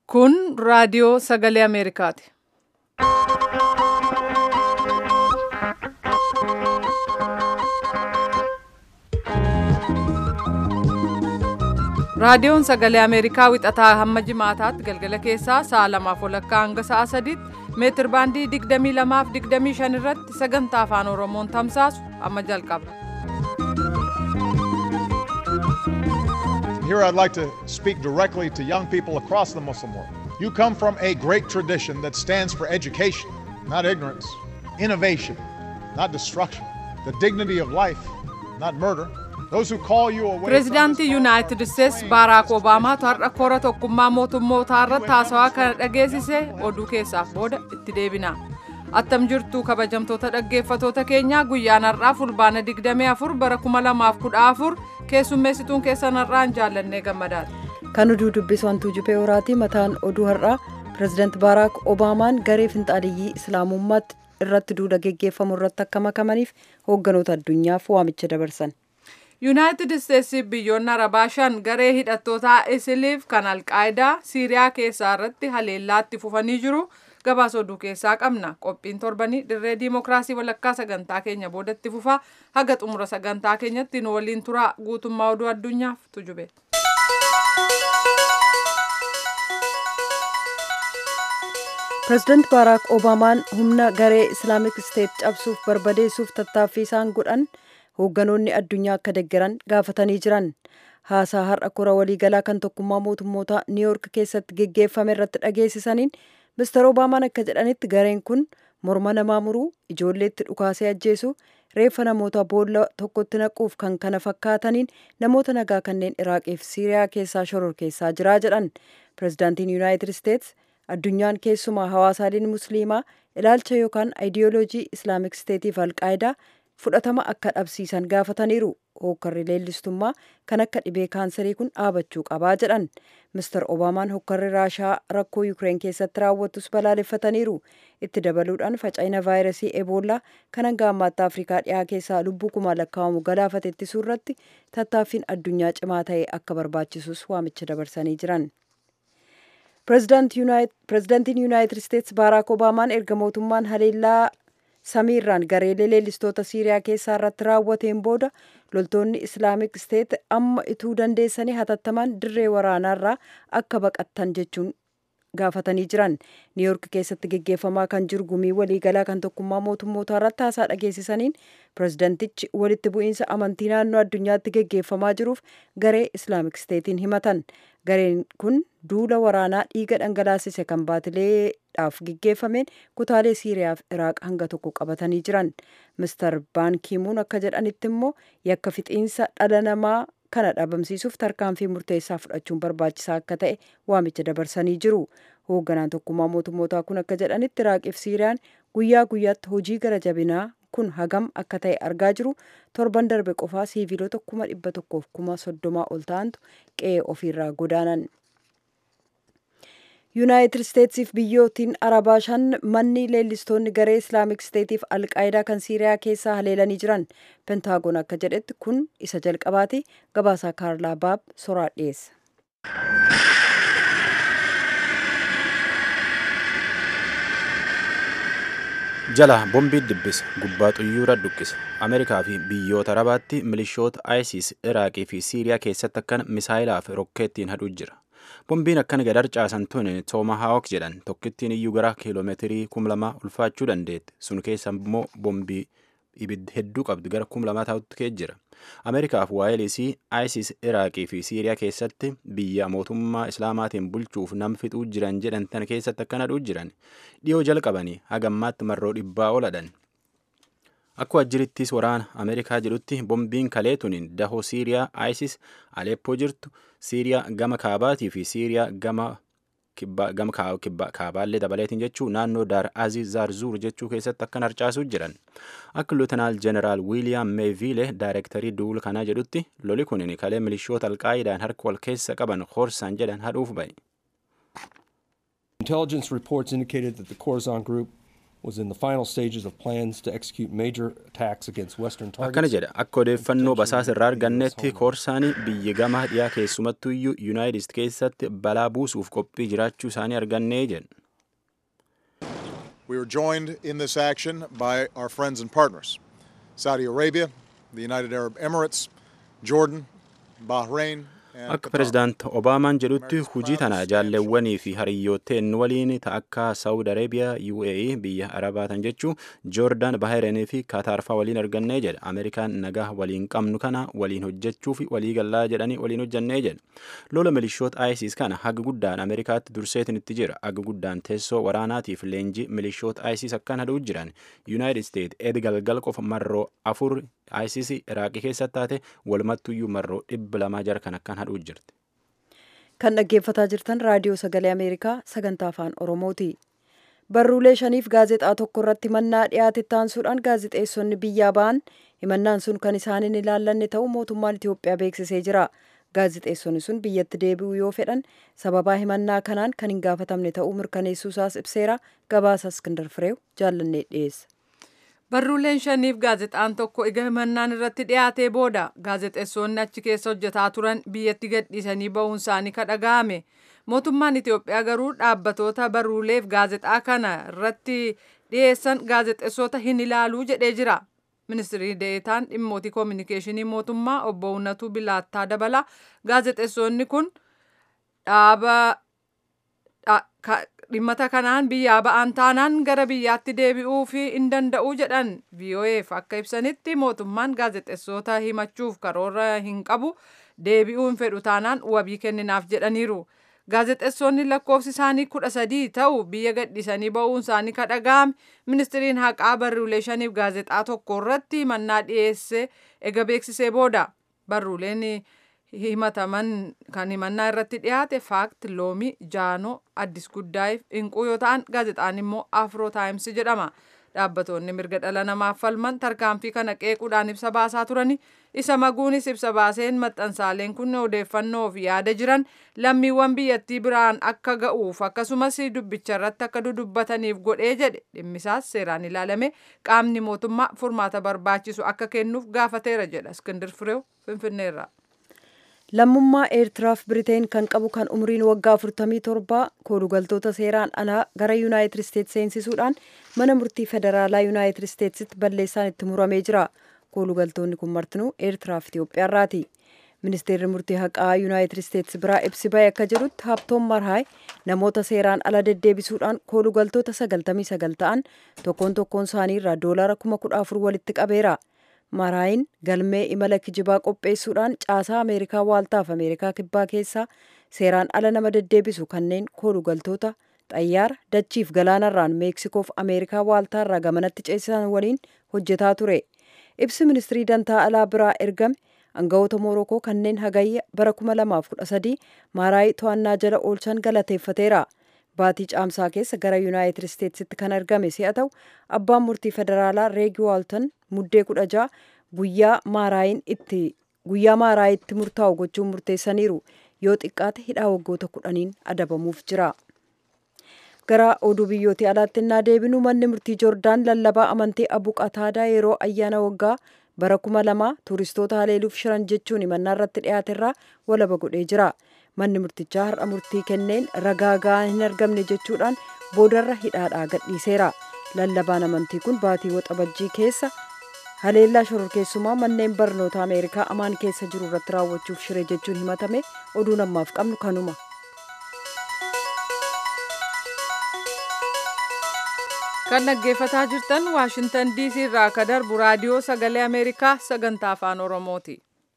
Kun raadiyoo sagalee Ameerikaati. Raadiyoon sagalee Ameerikaa wixataa hamma jimaataatti galgala keessaa sa'a lamaaf walakkaa hanga sa'a sadiitti meetir baandii 22 fi 25 irratti sagantaa afaan Oromoon tamsaasu amma jalqaba. Here I'd like to speak directly to young people across the Muslim world. You come from a great tradition that stands for education, not ignorance, innovation, not destruction, the dignity of life, not murder. Those who call you away Pireezidaantii Yuunaayitid Isteets Baaraak Obaamaatu har'a koora tokkummaa mootummootaa irratti haasawaa kana dhageessise oduu keessaaf booda itti deebina. Attam jirtu kabajamtoota dhaggeeffatoota keenyaa guyyaan har'aa fulbaana 24 bara 2014 keessummeessituun keessan har'aan jaallannee gammadaati. Kan oduu dubbisu hantuu jubee horaati mataan oduu har'aa pireezidaanti Baaraak Obaamaan garee finxaaliyyii islaamummaatti irratti duula geggeeffamu irratti akka makamaniif hoogganoota addunyaaf waamicha dabarsan. Yuunaayitid Isteetsi biyyoonni Arabaa shan garee hidhattootaa Isiliif kan Alqaayidaa Siiriyaa keessaa irratti haleellaatti fufanii jiru. Gabaasa oduu keessaa qabna. Qophiin torbanii dirree diimokiraasii walakkaa sagantaa keenya boodatti fufaa haga xumura sagantaa keenyatti nu waliin turaa guutummaa oduu addunyaaf tujube. Pireezidaanti Baaraak Obaamaan humna garee Islaamik Isteet cabsuuf barbadeessuuf tattaaffii isaan godhan hoogganoonni addunyaa akka deeggaran gaafatanii jiran. Haasaa har'a kora waliigalaa kan tokkummaa mootummoota Niiyork keessatti geggeeffame irratti dhageessisaniin Mister Obaamaan akka jedhanitti gareen kun morma namaa muruu, ijoolleetti dhukaasee ajjeesuu, reeffa namoota boolla tokkotti naquuf kan kana fakkaataniin namoota nagaa kanneen Iraaqii fi Siiriyaa keessaa shororkeessaa jiraa jedhan. Pireezidaantiin Yuunaayitid Isteets addunyaan keessumaa hawaasaaleen musliimaa ilaalcha yookaan ayidiyooloojii islaamik isteetiif alqaayidaa fudhatama akka dhabsiisan gaafataniiru hokkarri leellistummaa kan akka dhibee kaansarii kun dhaabachuu qabaa jedhan mister obaamaan hokkarri raashaa rakkoo yukireen keessatti raawwattus balaaleffataniiru itti dabaluudhaan faca'ina vaayirasii eboolaa kan hanga ammaatti afrikaa dhiyaa keessaa lubbuu kuma lakkaa'amu galaafate ittisuu irratti tattaaffiin addunyaa cimaa ta'e akka barbaachisus waamicha dabarsanii jiran. pireezidaantiin yuunaayitid isteets baaraak obaamaan erga mootummaan haleellaa samiirraan gareelee leellistoota siiriyaa keessaa irratti raawwateen booda loltoonni islaamik isteet amma ituu dandeessanii hatattamaan dirree waraanaarraa akka baqattan jechuun gaafatanii jiran niiyork keessatti geggeeffamaa kan jiru gumii waliigalaa kan tokkummaa mootummootaa irratti haasaa dhageessisaniin pireezidantichi walitti bu'iinsa amantii naannoo addunyaatti geggeeffamaa jiruuf garee islaamik isteetiin himatan gareen kun duula waraanaa dhiiga dhangalaasise kan baatileedhaaf geggeeffameen kutaalee siiriyaa fi iraaq hanga tokko qabatanii jiran mister baankiimuun akka jedhanitti immoo yakka fixiinsa dhala namaa kana dhabamsiisuuf tarkaanfii murteessaa fudhachuun barbaachisaa akka ta'e waamicha dabarsanii jiru hoogganaan tokkummaa mootummootaa kun akka jedhanitti iraaqii fi siiriyaan guyyaa guyyaatti hojii gara jabinaa kun hagam akka ta'e argaa jiru torban darbe qofaa siiviilota kuma dhibba tokkoof kuma soddomaa ol ta'antu qe'ee ofiirraa godaanan. yuunaayitid isteetsiif biyyootiin arabaa shan manni leellistoonni garee islaamik isteetiif alqaayidaa kan siiriyaa keessaa haleelanii jiran pentaagoon akka jedhetti kun isa jalqabaati gabaasaa kaarlaa baab soraa dhiyeessa. jala bombii dibbisa gubbaa xuyyuura dhukkisa ameerikaa fi biyyoota arabaatti milishoota isis iraaqii fi siiriyaa keessatti akkan misaayilaa fi rokkeettiin hadhuu jira bombiin akkana gadar caasan tun toomahaawok jedhan tokkittiin iyyuu gara kiiloomeetirii kum lama ulfaachuu dandeetti sun keessa immoo bombii ibidda hedduu qabdu gara kum lamaa ta'utti kee jira ameerikaaf waayilisii isis iraaqii fi siiriyaa keessatti biyya mootummaa islaamaatiin bulchuuf nam fixuu jiran jedhan tan keessatti akkana hadhuu jiran dhiyoo jalqabanii hagammaatti marroo dhibbaa oladhan Akkuma jirittis waraana Ameerikaa jedhutti bombiin kalee tuniin dahoo Siiriyaa ISIS Aleppoo jirtu Siiriyaa gama kaabaatii fi Siiriyaa gama gama kaabaallee dabaleetiin jechuu naannoo daar azii zaarzuur jechuu keessatti akkan harcaasuu jiran akka luutanaal jeneraal wiiliyaam meeviile daayirektarii duul kanaa jedhutti loli kunin kalee milishoota alqaayidaan harka wal keessa qaban horsaan jedhan hadhuuf ba'e. Intelligence reports indicated that the Khorasan group was in the final stages of plans to execute major attacks against Western akkana targets. jedha akka odeeffannoo basaasa irraa argannetti koorsaanii biyya gama dhiyaa keessumattuu iyyuu yuunaayitid isteetsi keessatti balaa buusuuf qophii jiraachuu isaanii argannee jedha We are joined in this action by our friends and partners Saudi Arabia, the United Arab Emirates, Jordan, Bahrain, and akka Qatar. pirezidaant obaamaan jedhutti hujii tana jaalleewwanii fi hariyyooteen waliin ta akka saawud areebiyaa uae biyya arabaatan jechuu joordaan baharenii fi kaataarfaa waliin argannee jedha ameerikaan nagaa waliin qabnu kana waliin hojjechuu fi walii gallaa jedhanii waliin hojjannee jedha lola milishoota isis kana haga guddaan ameerikaatti durseetin itti jira haga guddaan teessoo waraanaatiif leenjii milishoota isis akkan hadhuu jiran yuunaayitid isteet edi galgal qofa marroo afur isis iraaqii keessatti taate walumattuyyuu marroo dhibba lamaa jara kan akkan hadhuu jirti kan dhaggeeffataa jirtan raadiyoo sagalee ameerikaa sagantaa afaan oromooti barruulee shaniif gaazexaa tokko irratti himannaa dhiyaate taansuudhaan gaazexeessonni biyyaa ba'an himannaan sun kan isaan hin ilaallanne ta'uu mootummaan itiyoophiyaa beeksisee jira gaazexeessonni sun biyyatti deebi'uu yoo fedhan sababaa himannaa kanaan kan hin gaafatamne ta'uu mirkaneessuusaas ibseera gabaasa iskindar fireew jaallannee dhiyeessa Barruuleen shaniif gaazexaan tokko ega himannaan irratti dhiyaatee booda gaazexeessonni achi keessa hojjetaa turan biyyatti gadhiisanii ba'uun isaanii kadhaga'ame. Mootummaan Itiyoophiyaa garuu dhaabbatoota barruuleef gaazexaa kana irratti dhiyeessan gaazexeessota hin ilaaluu jedhee jira. Ministirii Deetaan dhimmootii koominikeeshinii mootummaa obbo Uunnatuu Bilaattaa dabala. Gaazexeessonni kun dhaaba dha- ka- dhimmata kanaan biyyaa ba'an taanaan gara biyyaatti deebi'uu fi hin danda'u jedhan VOA'f akka ibsanitti mootummaan gaazexeessota himachuuf karoora hin qabu deebi'uu hin fedhu taanaan wabii kenninaaf jedhaniiru. Gaazexeessonni lakkoofsi isaanii kudha sadii ta'u biyya gadhiisanii ba'uun isaanii kadhaga'ame ministiriin haqaa barruulee shaniif gaazexaa tokko irratti himannaa dhiyeesse ega beeksisee booda barruuleen himataman kan himannaa irratti dhiyaate faakt loomii jaanoo addis guddaa'iif inquu yoo ta'an gaazexaan immoo afroo taayimsi jedhama dhaabbatoonni mirga dhala namaaf falman tarkaanfii kana qeequudhaan ibsa baasaa turani isa maguunis ibsa baaseen maxxansaaleen kun odeeffannoof yaada jiran lammiiwwan biyyattii biraan akka ga'uuf akkasumas dubbicha irratti akka dudubbataniif godhee jedhe dhimmisaas seeraan ilaalame qaamni mootummaa furmaata barbaachisu akka kennuuf gaafateera jedha iskindir fireew finfinneerraa. lammummaa eertiraaf biriteen kan qabu kan umriin waggaa 47 koolugaltoota seeraan alaa gara yuunaayitid isteetsi seensisuudhaan mana murtii federaalaa yuunaayitid isteetsitti balleessaan itti muramee jira koolugaltoonni kun martinuu eertiraaf itiyoophiyaarraati ministeerri murtii haqaa yuunaayitid isteetsi biraa ibsi ba'e akka jedhutti haabtoon marhaay namoota seeraan ala deddeebisuudhaan koolugaltoota 99 ta'an tokkoon tokkoon isaanii irraa doolara 14,000 walitti qabeera. maraayin galmee imala kijibaa qopheessuudhaan caasaa ameerikaa waaltaaf ameerikaa kibbaa keessaa seeraan ala nama deddeebisu kanneen koolugaltoota xayyaara dachiif galaanarraan meeksikoof ameerikaa waaltaarraa gamanatti ceesisan waliin hojjetaa ture ibsi ministirii dantaa alaa biraa ergame aangawoota moorokoo kanneen hagayya bara 2013 maaraayii to'annaa jala oolchan galateeffateera baatii caamsaa keessa gara yuunaayitid isteetsitti kan argame si'a ta'u abbaan murtii federaalaa reegi waaltan muddee kudha ja'a guyyaa maaraayin itti guyyaa maaraayitti murtaa'u gochuun murteessaniiru yoo xiqqaate hidhaa waggoota kudhaniin adabamuuf jira. gara oduu biyyootii alaatti innaa deebinu manni murtii joordaan lallabaa amantii abu qataadaa yeroo ayyaana waggaa bara kuma lama tuuristoota haleeluuf shiran jechuun himannaa irratti dhiyaaterraa walaba godhee jira. manni murtichaa har'a murtii kenneen ragaa ga'aa hin argamne jechuudhaan boodarra hidhaadhaa gadhiiseera lallabaan amantii kun baatii waxabajjii keessa haleellaa shororkeessumaa manneen barnoota ameerikaa amaan keessa jiru irratti raawwachuuf shire jechuun himatame oduun ammaaf qabnu kanuma. kan dhaggeeffataa jirtan waashintan diisii irraa akka darbu raadiyoo sagalee ameerikaa sagantaa afaan oromooti.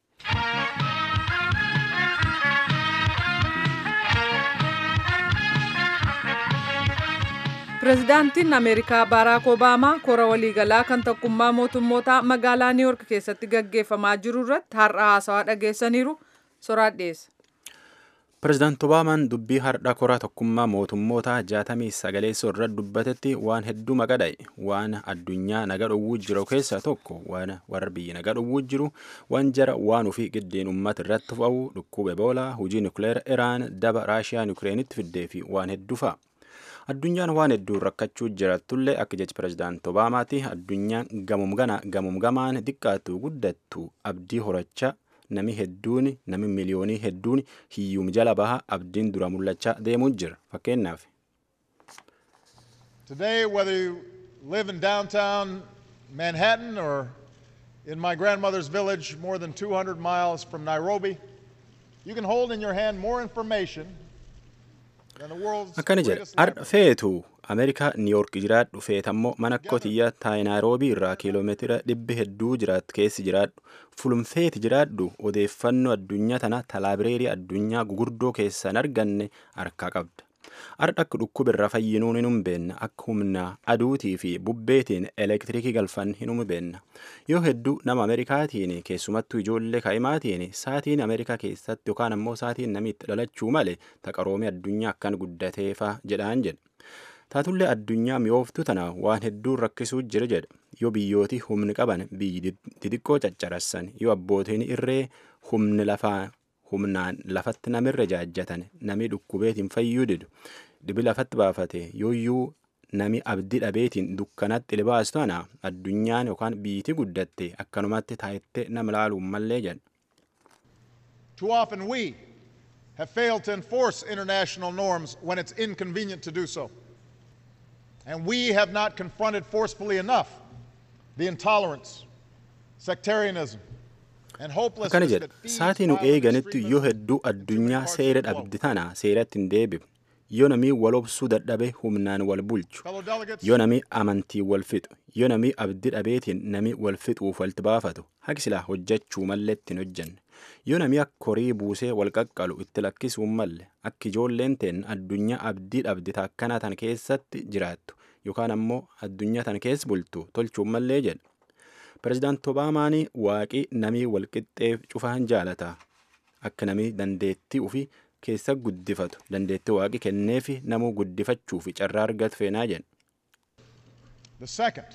pirezidaantiin ameerikaa baaraak obaamaa kora waliigalaa kan tokkummaa mootummoota magaalaa niiwork keessatti gaggeeffamaa jiru irratti har'a haasawaa dhageessaniiru soraan dhiyeessa. pirezidaant obaamaan dubbii har'a kora tokkummaa mootummoota jaatamii sagaleessoo irratti dubbatetti waan hedduu maqadha'e waan addunyaa naga dhowwuu jiru keessaa tokko waan warra biyya naga dhowwuu jiru waan jara waan ofii giddeen uummata irratti fa'u dhukkuba eboolaa hujii nukleera iraan daba raashiyaa yukreenitti fiddee fi waan hedduu fa'a. addunyaan waan hedduun rakkachuu jirattullee akka jechi pirezidaanti obaamaati addunyaan gamum gana gamum gamaan xiqqaatu guddattu abdii horachaa nami hedduun nami miliyoonii hedduun hiyyuum jala baha abdiin dura mul'achaa deemuu jira fakkeenyaaf. Today, whether you live in downtown Manhattan or in my grandmother's village more than 200 miles from Nairobi, you can hold in your hand more information than the world's akkana jedha greatest har'a library. feetu ameerikaa niiyork jiraadhu feetammoo mana kotiyyaa taa'e naayiroobii irraa kiiloomeetira dhibbi hedduu jiraattu keessi jiraadhu fulumfeeti jiraadhu odeeffannoo addunyaa tana talaabireerii addunyaa gugurdoo keessan arganne harkaa qabda har'a akka dhukkubirra fayyinuun hin humbeenna akka humna aduutii fi bubbeetiin elektirikii galfan hin humbeenna yoo hedduu nama ameerikaatiin keessumattuu ijoollee kaa'imaatiin saatiin ameerikaa keessatti yookaan ammoo saatiin namitti dhalachuu malee taqaroomii addunyaa akkan guddateefa jedhaan jedha. taatullee addunyaa mi'ooftu tana waan hedduun rakkisuu jira jedha yoo biyyooti humni qaban biyyi xixiqqoo caccarassan yoo abbootiin irree humni lafaa humnaan lafatti namirra jaajjatan nami dhukkubeetiin fayyuu didu dibi lafatti baafate yooyyuu nami abdii dhabeetiin dukkanatti libaastu tana addunyaan yookaan biyyiti guddatte akkanumatti taayittee nama laaluun mallee jedha. Too often we have failed to enforce international norms when it's inconvenient to do so. And we have not confronted forcefully enough the intolerance, sectarianism, and akkana hopelessness jedha that feeds saatii nu violent eeganitti yoo extremism hedduu in addunyaa different seera parts of the dhabdi tana seeratti hin deebi'u yoo namii wal obsuu dadhabe humnaan wal bulchu Fellow delegates, yoo namii amantii wal fixu yoo namii abdii dhabeetiin namii wal fixuuf walitti baafatu haqi silaa hojjechuu mallee ittiin hojjenne yoo namii akka horii buusee wal qaqqalu itti lakkisuu malle akka ijoolleen teen addunyaa abdii dhabdi taakkana tan keessatti jiraattu yookaan ammoo addunyaa tan keessa bultu tolchuu mallee jedha pirezidaanti obaamaan waaqii namii walqixxee cufaan jaalata akka namii dandeettii ofii keessa guddifatu dandeettii waaqii kenneefi namuu guddifachuuf carraa argatu feenaa jedha. The second,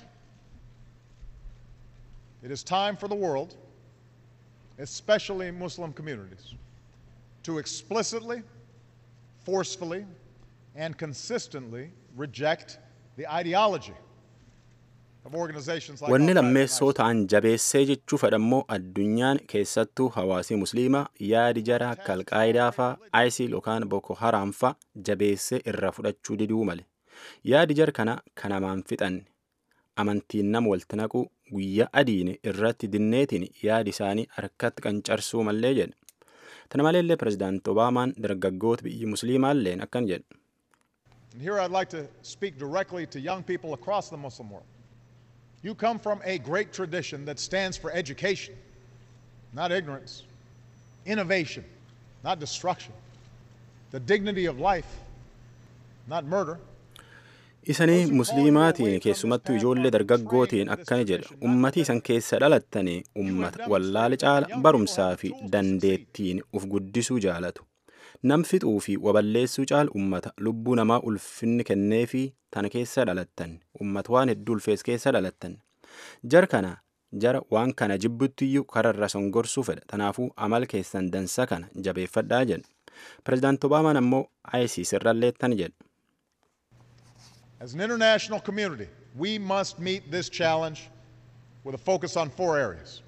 it is time for the world, especially Muslim communities, to explicitly, forcefully, and consistently reject the ideology of organizations like Wanni Al-Qaeda and lammeessoo ISIS. ta'an jabeessee jechuu fedhammoo addunyaan keessattuu hawaasii musliimaa yaadi jara akka alqaayidaa faa isil yookaan boko haraam faa jabeessee irra fudhachuu diduu male yaadi jar kana kanamaan fixanne amantiin nama walitti naquu guyyaa adiin irratti dinneetiin yaadi isaanii harkatti qancarsuu mallee jedhe tana maleellee pirezidaanti obaamaan dargaggoota biyyi musliimaalleen akkan jedhe And here I'd like to speak directly to young people across the Muslim world. You come from a great tradition that stands for education, not ignorance, innovation, not destruction, the dignity of life, not murder. isanii musliimaatiin keessumattuu ijoollee dargaggootiin akkana jedha ummatii isan keessa dhalattanii ummata wallaala caala barumsaa fi dandeettiin uf guddisuu jaalatu nam fixuu fi waballeessuu caala ummata lubbuu namaa ulfinni kennee fi tana keessa dhalattan ummata waan hedduu ulfees keessa dhalattan jar kana jara waan kana jibbuttiyyuu kararra songorsuu fedha tanaafuu amal keessan dansa kana jabeeffadhaa jedha pirezidaanti obaamaan ammoo isis irrallee tan jedha As an international community, we must meet this challenge with a focus on four areas.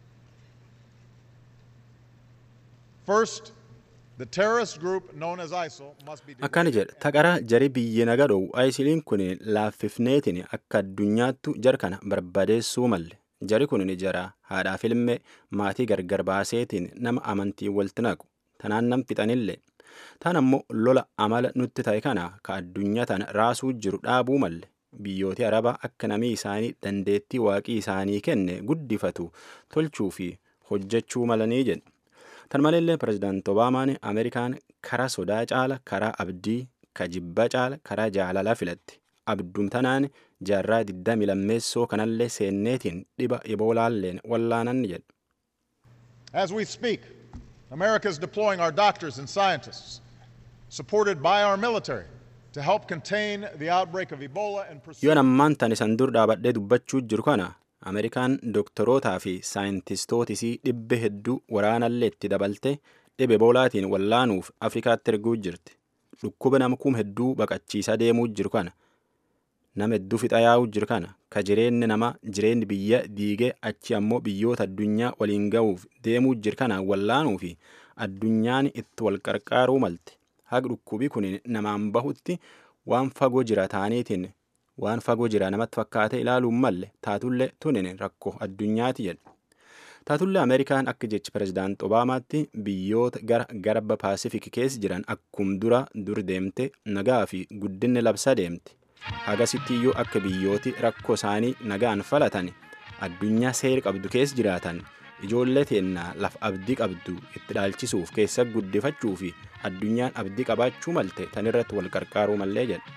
First, the terrorist group known as ISIL must be akkana jedha taqara jari biyyi naga dhowu ayisiliin kun laaffifneetiin akka addunyaattu jar kana barbadeessuu malle jari kun jara haadhaaf ilmee maatii gargar baaseetiin nama amantii walitti naqu tanaan nam fixanillee tan ammoo lola amala nutti ta'e kana ka addunyaa tana raasuu jiru dhaabuu malle biyyooti araba akka namii isaanii dandeettii waaqii isaanii kenne guddifatu tolchuu fi hojjechuu malanii jedhe tan maleellee pirezidaanti obaamaan ameerikaan karaa sodaa caala karaa abdii ka jibba caala karaa jaalalaa filatti abdum tanaan jaarraa diddami lammeessoo kanallee seenneetiin dhiba iboolaalleen wallaanan jedhe As we speak, America is deploying our doctors and scientists, supported by our military, to help contain the outbreak of Ebola and pursue yoon ammaan tan isan dur dhaabadhee dubbachuu jiru kana ameerikaan dooktorootaa fi saayintistootisii dhibbe hedduu waraanallee itti dabalte dhibe boolaatiin wallaanuuf afrikaatti erguu jirti dhukkuba nama kum hedduu baqachiisaa deemuu jiru kana nama hedduu fixa yaa'uu jiru kana ka jireenyi nama jireenyi biyya diigee achi ammoo biyyoota addunyaa waliin ga'uuf deemuu jiru kana wallaanuu fi addunyaan itti wal qarqaaruu malte haga dhukkubii kun namaan bahutti waan fagoo jira taaniitiin waan fagoo jira namatti fakkaate ilaaluun malle taatullee tunin rakkoo addunyaati jedhu. Taatullee Ameerikaan akka jechi pirezidaant Obaamaatti biyyoota gara garba Paasifik keessa jiran akkum dura dur deemte nagaa fi guddinni labsa deemte. Hagasitti iyyuu akka biyyooti rakkoo isaanii nagaan falatan addunyaa seera qabdu keessa jiraatan ijoollee teennaa lafa abdii qabdu itti dhaalchisuuf keessa guddifachuu fi addunyaan abdii qabaachuu malte tan irratti wal qarqaaruu mallee jedha.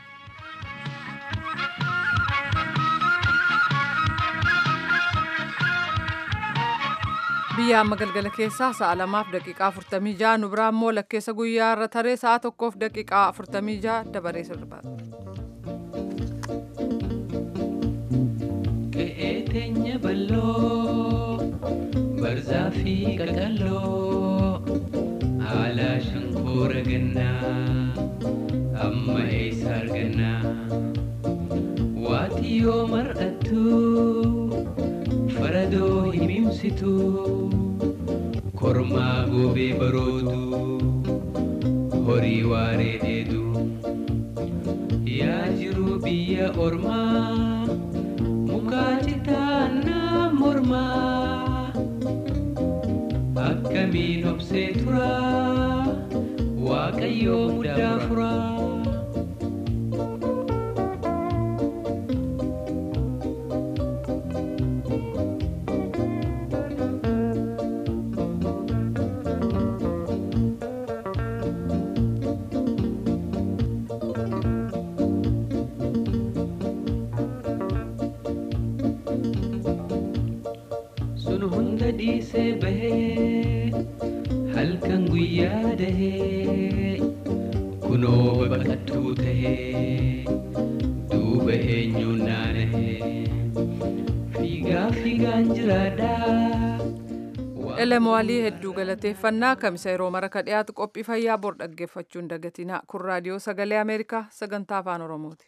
biyya amma galgala keessaa sa'a lamaaf daqiiqaa afurtamii ja'a nu biraa immoo lakkeessa guyyaa irra taree sa'a tokkoof daqiiqaa afurtamii ja'a dabaree sirbaata. Qe'ee teenya balloo barzaa fi qaqalloo haala shankoora gannaa amma eessa argannaa waati yoo mar'attu faradoo himimsitu kormaa goobee baroodu horii waaree deedu yaa jiru biyya ormaa mukaa citaannaa mormaa akkamiin obsee tura waaqayyoo muddaa furaa. sun hunda dhiisee bahee halkan guyyaa dahee kunoo baqattuu tahee duuba eenyuun naanahee fiigaa fiigaan jiraadhaa. Elemoowalii hedduu galateeffannaa kamisa yeroo mara ka dhiyaatu qophii fayyaa bor dhaggeeffachuun dagatinaa kun raadiyoo sagalee ameerikaa sagantaa afaan oromooti.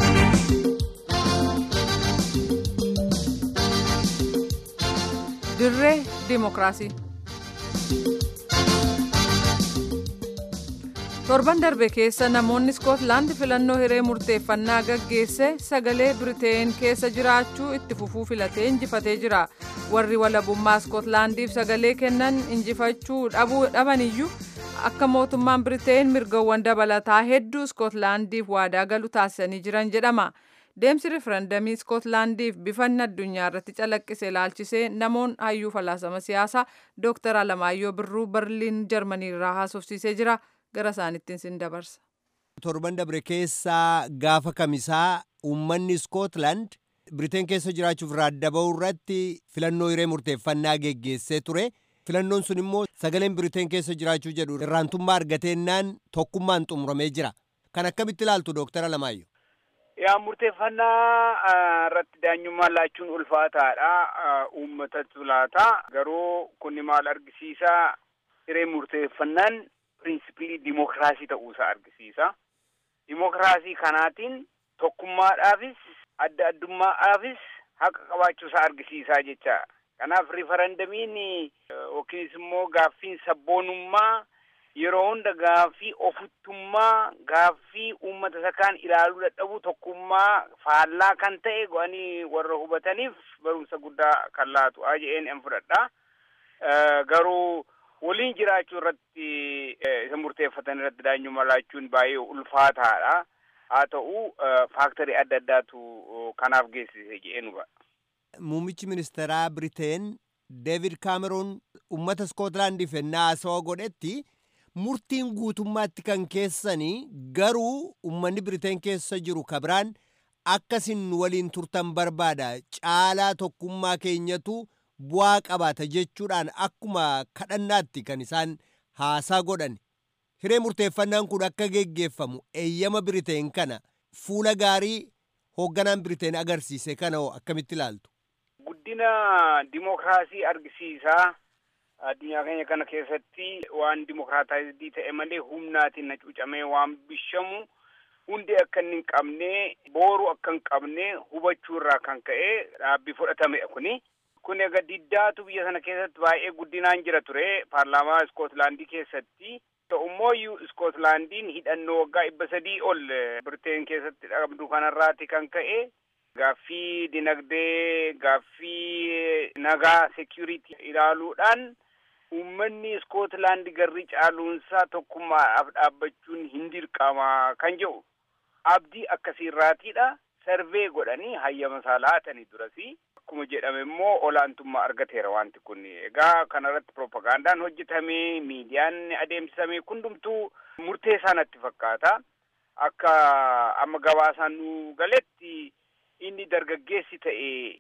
dirree dimokiraasii. torban darbe keessa namoonni iskootlaand filannoo hiree murteeffannaa gaggeesse sagalee biriteen keessa jiraachuu itti fufuu filatee injifatee jira warri walabummaa iskootlaandiif sagalee kennan injifachuu dhabuu dhabaniyyuu akka mootummaan biriteen mirgawwan dabalataa hedduu iskootlaandiif waadaa galu taasisanii jiran jedhama. deemsi riferendamii iskootlaandiif bifanni addunyaa irratti calaqqise ilaalchisee namoonni hayyuu falaasama siyaasaa dooktar alamaayyoo birruu berliin jarmanii irraa haasofsiisee jira gara isaanittiin sin dabarsa. torban dabre keessaa gaafa kamisaa uummanni iskootland biriteen keessa jiraachuuf raadda ba'uu irratti filannoo hiree murteeffannaa geggeessee ture filannoon sun immoo sagaleen biriteen keessa jiraachuu jedhu irraantummaa argateennaan tokkummaan xumuramee jira kan akkamitti ilaaltu dooktar alamaayyoo. yaa murteeffannaa irratti daanyummaan laachuun ulfaataadha uummatatu laata garuu kunni maal argisiisa hiree murteeffannaan pirinsipilii dimokiraasii ta'uusaa argisiisa dimokiraasii kanaatiin tokkummaadhaafis adda addummaadhaafis haqa qabaachuusaa argisiisaa jecha kanaaf rifarandamiin yookiinis immoo gaaffiin sabboonummaa yeroo hunda gaaffii ofittummaa gaaffii uummata isa kaan ilaaluu dadhabu tokkummaa faallaa kan ta'e go'anii warra hubataniif barumsa guddaa kan laatu aja'een en fudhadha garuu waliin jiraachuu irratti isa murteeffatan irratti daanyummaa laachuun baay'ee ulfaataadha haa ta'u faaktarii adda addaatu kanaaf geessise jedhee nu Muummichi ministeeraa Biriteen Deevid Kaameroon uummata Iskootlaandiif ennaa haasawaa godhetti murtiin guutummaatti kan keessanii garuu uummanni Biriteen keessa jiru kabiraan akkasin waliin turtan barbaada caalaa tokkummaa keenyatu bu'aa qabaata jechuudhaan akkuma kadhannaatti kan isaan haasaa godhan hiree murteeffannaan kun akka geggeeffamu eeyyama Biriteen kana fuula gaarii hoogganaan Biriteen agarsiise kana hoo akkamitti ilaaltu. Guddina dimokiraasii argisiisaa addunyaa keenya kana keessatti waan dimokiraataayizii ta'e malee humnaatiin na cuucamee waan bishamu hundi akka inni hin qabne booru akka hin qabne hubachuu irraa kan ka'e dhaabbii fudhatamedha kuni. Kun egaa diddaatu biyya sana keessatti baay'ee guddinaan jira ture paarlaamaa Iskootlaandii keessatti. Ta'ummoo Iskootlaandiin hidhannoo waggaa dhibba sadii ol Birteen keessatti qabdu kanarraati kan ka'e gaaffii dinagdee gaaffii nagaa security ilaaluudhaan uummanni Iskootlaandi garri caaluunsaa tokkummaadhaaf dhaabbachuun hin dirqama kan jedhu abdii akkasiirraatiidha. Sarvee godhanii hayyama isaa laatanii durasi akkuma jedhame immoo olaantummaa argateera wanti kun egaa kanarratti propagandaan hojjetame miidiyaan adeemsifame hundumtuu murteessaa natti fakkaata akka amma gabaasaan nu galetti inni dargaggeessi ta'e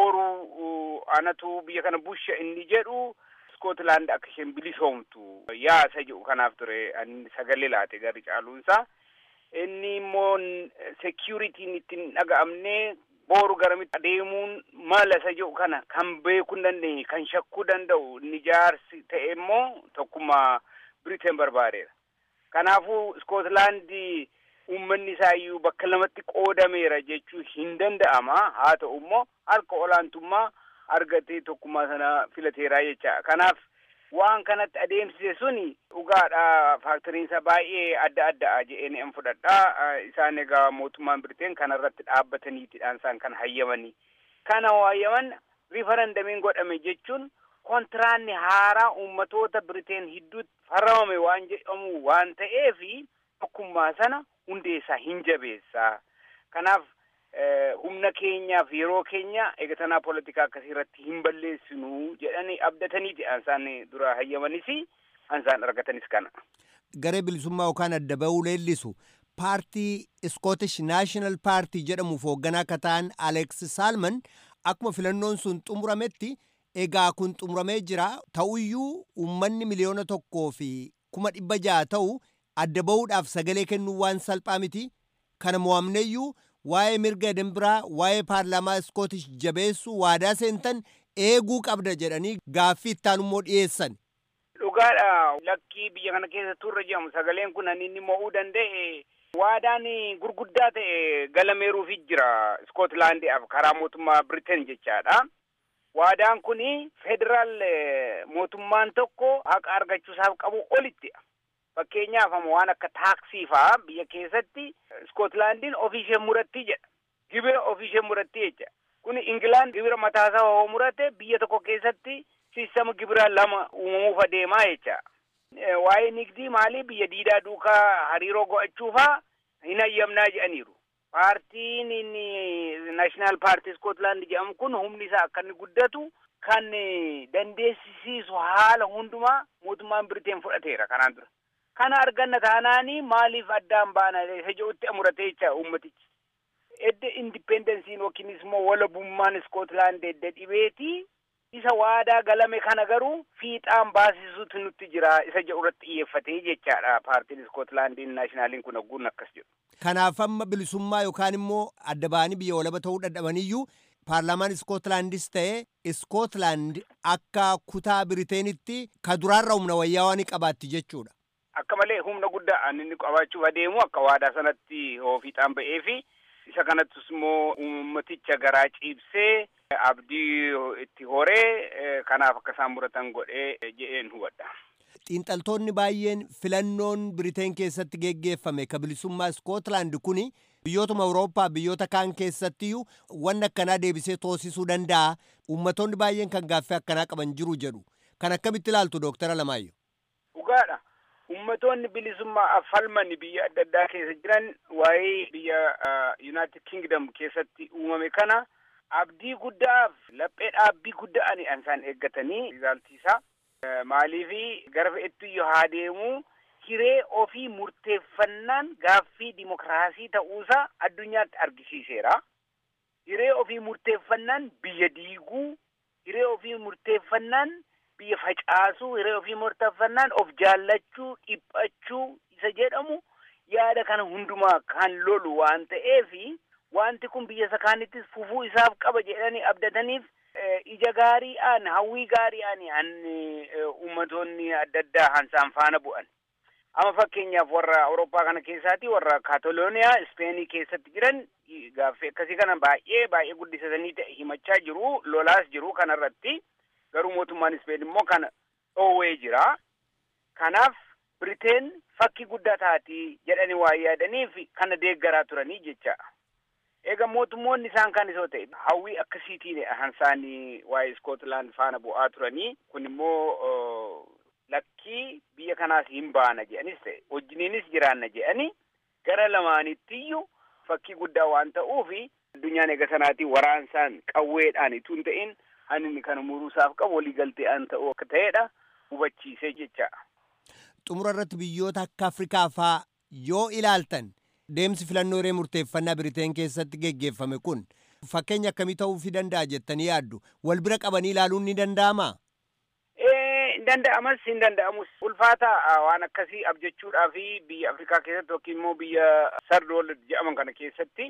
booru anatu biyya kana busha inni jedhu Iskootlaand akka isheen bilisoomtu yaasa jedhu kanaaf ture ani sagalee laate garri caaluunsaa. inni immoo securitiin ittiin dhaga'amne booru garamitti adeemuun mala isa jedhu kana kan beekuu hin dandeenye kan shakkuu danda'u inni jaarsi ta'e immoo tokkummaa Biriteen barbaadeera. Kanaafuu Iskootlaandi uummanni isaayyuu bakka lamatti qoodameera jechuu hin danda'ama. Haa ta'u immoo harka olaantummaa argatee tokkummaa sana filateera jecha. Kanaaf waan kanatti adeemsise suni dhugaadha faaktoriinsa baay'ee adda addaa jedheen an fudhadha isaan egaa mootummaan Biriteen kanarratti dhaabbataniitidhaan isaan kan hayyamanii kana hayyaman riifarandamiin godhame jechuun kontiraanni haaraa uummatoota Biriteen hidduutti farramame waan jedhamu waan ta'eefi tokkummaa sana hundeessaa hin jabeessaa kanaaf humna keenyaaf yeroo keenya eegatanaa poolitikaa akkasii irratti hin balleessinu jedhanii abdataniiti ansaan dura hayyamanis ansaan argatanis kana. Garee bilisummaa yookaan adda bahuu leellisu paartii Scottish National Party jedhamuuf hoogganaa akka ta'an Alex Salman akkuma filannoon sun xumurametti egaa kun xumuramee jira ta'uyyuu uummanni miliyoona tokkoo fi kuma dhibba ja'a ta'u adda bahuudhaaf sagalee kennuu waan salphaa miti kana mo'amneeyyuu waa'ee mirga dimbiraa waa'ee paarlaamaa iskootish jabeessuu waadaa seentan eeguu qabda jedhanii gaaffii ittaanummoo dhiyeessan. Dhugaadha lakkii biyya kana keessa turre jedhamu sagaleen kun inni mo'uu danda'e waadaan gurguddaa ta'e galameeruufi jira Iskootlaandiidhaaf karaa mootummaa Biriteen jechaadha. Waadaan kun federaal mootummaan tokko haqa argachuusaaf qabu olitti. Fakkeenyaaf waan akka taaksii fa'aa biyya keessatti Iskootlaandiin ofiishee muratti jedha. Gibira ofiishee muratti jecha. Kun Ingilaand gibira mataasaa hoo murate biyya tokko keessatti sistama gibira lama uumamuuf adeemaa jecha. Waa'ee nigdii maalii biyya diidaa duukaa hariiroo go'achuufaa hin hayyamnaa jedhaniiru. Paartiin inni naashinaal paartii Iskootlaand jedhamu kun humni isaa akka inni guddatu kan dandeessisiisu haala hundumaa mootummaan Biriteen fudhateera kanaan dura. Kana arganna taanaanii maaliif addaan baana isa jedhutti amuratee jecha uummatichi. Edda indipendensiin yookiinis immoo walabummaan Iskootlaand edda dhibeeti isa waadaa galame kana garuu fiixaan baasisuutu nutti jira isa jedhu irratti xiyyeeffatee jechaadha paartiin Iskootlaandiin naashinaaliin kun hogguun akkas jedhu. Kanaaf amma bilisummaa yookaan immoo adda ba'anii biyya walaba ta'uu dadhabaniyyuu paarlaamaan Iskootlaandis ta'e Iskootlaand akka kutaa Biriteenitti ka duraarra humna wayyaa waan qabaatti jechuudha. Akka malee humna guddaa inni qabaachuuf adeemu akka waadaa sanatti hoo fiixaan ba'ee fi isa kanattis immoo uummaticha garaa ciibsee abdii itti horee kanaaf akka isaan muratan godhee jedheen hubadha. Xiinxaltoonni baay'een filannoon Biriteen keessatti geggeeffame ka bilisummaa Iskootlaand kuni biyyootuma Awurooppaa biyyoota kaan keessattiyyuu wanni akkanaa deebisee toosisuu danda'a. Uummattoonni baay'een kan gaaffii akkanaa qaban jiru jedhu. Kan akkamitti ilaaltu Dooktara Lamaayyoo? Dhugaadha. Ummatoonni bilisummaa falman biyya adda addaa keessa jiran waa'ee biyya United Kingdom keessatti uumame kana abdii guddaaf laphee dhaabbii guddaa ani isaan eeggatanii rizaaltiisaa. Maaliifi gara fe'ettu haa deemu hiree ofii murteeffannaan gaaffii dimokiraasii ta'uusaa addunyaatti argisiiseera. Hiree ofii murteeffannaan biyya diiguu, hiree ofii murteeffannaan biyya facaasuu, hiree ofii murteeffannaan of jaallachuu, dhiphachuu isa jedhamu yaada kana hundumaa kan lolu waan ta'eefi wanti kun biyya isa kaanittis fufuu isaaf qaba jedhanii abdataniif ija gaariidhaan hawwii gaariidhaan an ummatoonni adda addaa hansaan faana bu'an. Amma fakkeenyaaf warra Awurooppaa kana keessaati warra Kaatalooniyaa Ispeenii keessatti jiran gaaffii akkasii kana baay'ee baay'ee guddisatanii himachaa jiru lolaas jiru kanarratti garuu mootummaan Ispeen immoo kana dhoowwee jira. Kanaaf Biriteen fakkii guddaa taati jedhanii waa yaadaniif kana deeggaraa turanii jecha. Egaa mootummoonni isaan kan isoo ta'e hawwii akkasiitiin hansaanii waa'ee Iskootlaand faana bu'aa turanii kun immoo lakkii biyya kanaas hin baana jedhanis ta'e wajjiniinis jiraanna jedhanii gara lamaanittiyyuu fakkii guddaa waan ta'uufi addunyaan eega sanaatii waraansaan qawweedhaan itoo hin ta'in haninni kana muruusaaf qabu waliigaltee an ta'u akka ta'edha hubachiisee jecha. Xumura irratti biyyoota akka Afrikaa faa yoo ilaaltan deemsi filannoo hiree murteeffannaa Biriteen keessatti geggeeffame kun fakkeenya akkamii ta'uufii danda'a jettanii yaaddu wal bira qabanii ilaaluun ni danda'amaa? hin danda'amas hin danda'amus ulfaata waan akkasii abjechuudhaa fi biyya Afrikaa keessatti yookiin immoo biyya sardool jedhaman kana keessatti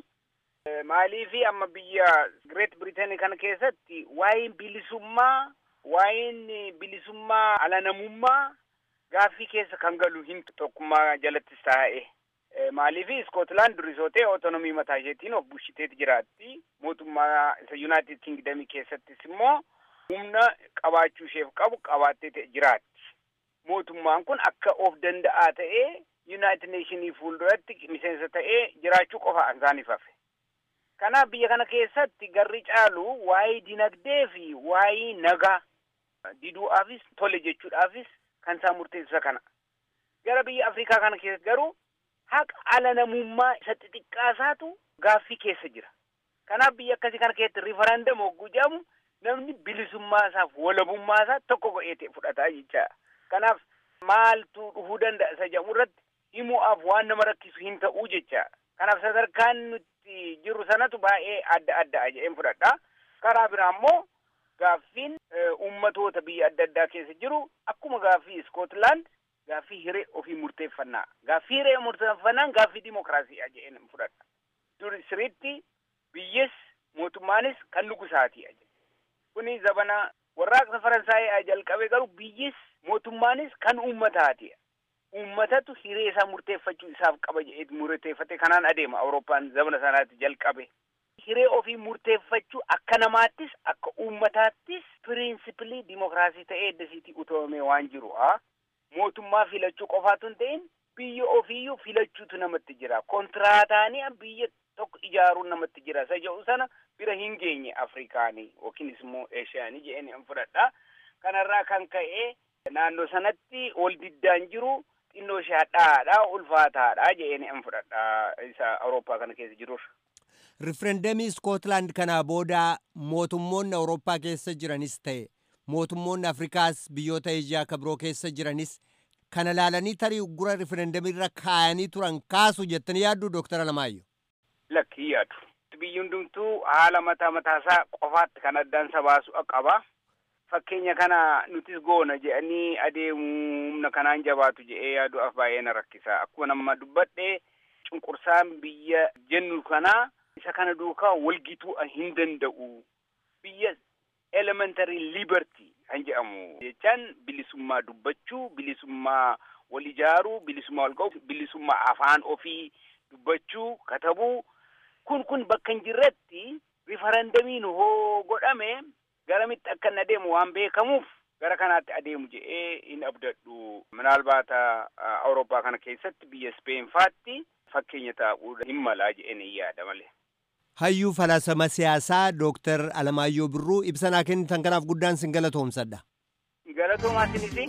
maalii fi amma biyya Great Britain kana keessatti waa'een bilisummaa waa'een bilisummaa alanamummaa gaaffii keessa kan galu hin tokkummaa jalattis taa'e. Maaliif Iskootlaand durisootee otonomii mataa isheetiin of bushiteeti jiraatti. Mootummaa isa Yuunaayitid Kingdamii keessattis immoo humna qabaachuu isheef qabu qabaattee jiraatti. Mootummaan kun akka of danda'aa ta'ee Yuunaayitid Neeshinii fuulduratti miseensa ta'ee jiraachuu qofa isaaniif hafe. Kanaaf biyya kana keessatti garri caalu waa'ee dinagdee fi waa'ee nagaa diduudhaafis tole jechuudhaafis kan isaan murteessisa kana. Gara biyya Afrikaa kana keessa garuu haqa ala namummaa isa xixiqqaasaatu gaaffii keessa jira. Kanaaf biyya akkasii kana keessatti riifarandam hogguu jedhamu namni bilisummaa isaaf walabummaa isaa tokko godhee fudhataa jecha. Kanaaf maaltu dhufuu danda'a isa jedhamu irratti himuudhaaf waan nama rakkisu hin ta'uu jecha. Kanaaf sadarkaan nuti jirru sanatu baay'ee adda addaa jedheen fudhadha. Karaa biraa immoo gaaffiin uummatoota biyya adda addaa keessa jiru akkuma gaaffii Iskootlaand gaaffii hiree ofii murteeffannaa. Gaaffii hiree murteeffannaan gaaffii dimokiraasiidha jedheen fudhadha. Dur siritti biyyis mootummaanis kan nugusaati. Kuni zabana warraaqsa Faransaayii jalqabe garuu biyyis mootummaanis kan uummataati. Uummatatu hiree isaa murteeffachuu isaaf qaba jedhee murteeffate kanaan adeema Awurooppaan zabana sanaatti jalqabe. Hiree ofii murteeffachuu akka namaattis akka uummataattis pirinsipilii dimokiraasii ta'ee eddasiitii utubamee waan jiru. Mootummaa filachuu qofaatu hin ta'in biyya ofiiyyuu filachuutu namatti jira. Kontiraataanii biyya tokko ijaaruun namatti jira. Isa jedhu sana bira hin geenye Afrikaanii yookiinis immoo Eeshiyaanii jedheen hin fudhadha. Kanarraa kan ka'e naannoo sanatti ol diddaan jiru xinnoo ishee hadhaadha ulfaataadha jedheen hin fudhadha isa Awurooppaa kana keessa jirurra. Rifereendamii Iskootlaand kanaa booda mootummoonni Awurooppaa keessa jiranis ta'e mootummoonni Afrikaas biyyoota Eeshiyaa kan biroo keessa jiranis kana laalanii tarii uggura rifereendamii irra kaayanii turan kaasu jettanii yaaddu Dooktar Alamaayyoo. Lakkii yaadu. Biyyi hundumtuu haala mataa mataasaa qofaatti kan addaan baasu qaba. Fakkeenya kana nutis goona jedhanii adeemuu humna kanaan jabaatu jedhee yaaduudhaaf baay'ee na rakkisa. Akkuma nama dubbadhe cunqursaan biyya jennu kanaa isa kana duukaa walgituu hin danda'u. Biyya elementary liberty kan jedhamu jechaan bilisummaa dubbachuu, bilisummaa wal ijaaruu, bilisummaa wal ga'u, bilisummaa afaan ofii dubbachuu, katabuu kun kun bakka hin jirretti rifarandamiin hoo godhame garamitti akka inni adeemu waan beekamuuf gara kanaatti adeemu jedhee hin abdadhu. Minaalbaata Awurooppaa kana keessatti biyya Speen faatti fakkeenya ta'uu hin malaa jedheen hin yaada malee. Hayyuu falaasama siyaasaa Dooktar Alamaayyoo Birruu ibsa naa kennitan kanaaf guddaan sin galatoomsadha. Galatoomaa sinisi.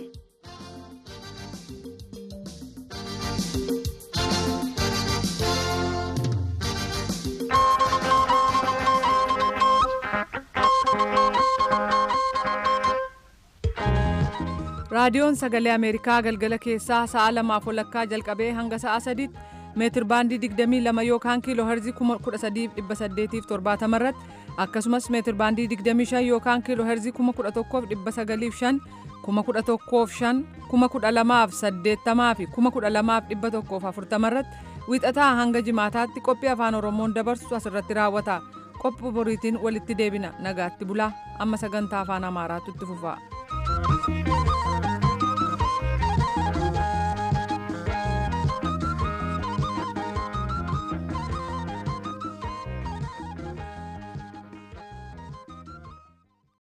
raadiyoon sagalee ameerikaa galgala keessaa sa'a lamaaf walakkaa jalqabee hanga sa'a sadiitti meetir baandii 22 yookaan kiiloo herzii 13870 irratti akkasumas meetir baandii 25 yookaan kiiloo herzii 11905 1105 12080 fi 12140 irratti wiixataa hanga jimaataatti qophii afaan oromoon dabarsu asirratti raawwata qophii boriitiin walitti deebina nagaatti bulaa amma sagantaa afaan amaaraatu itti fufa.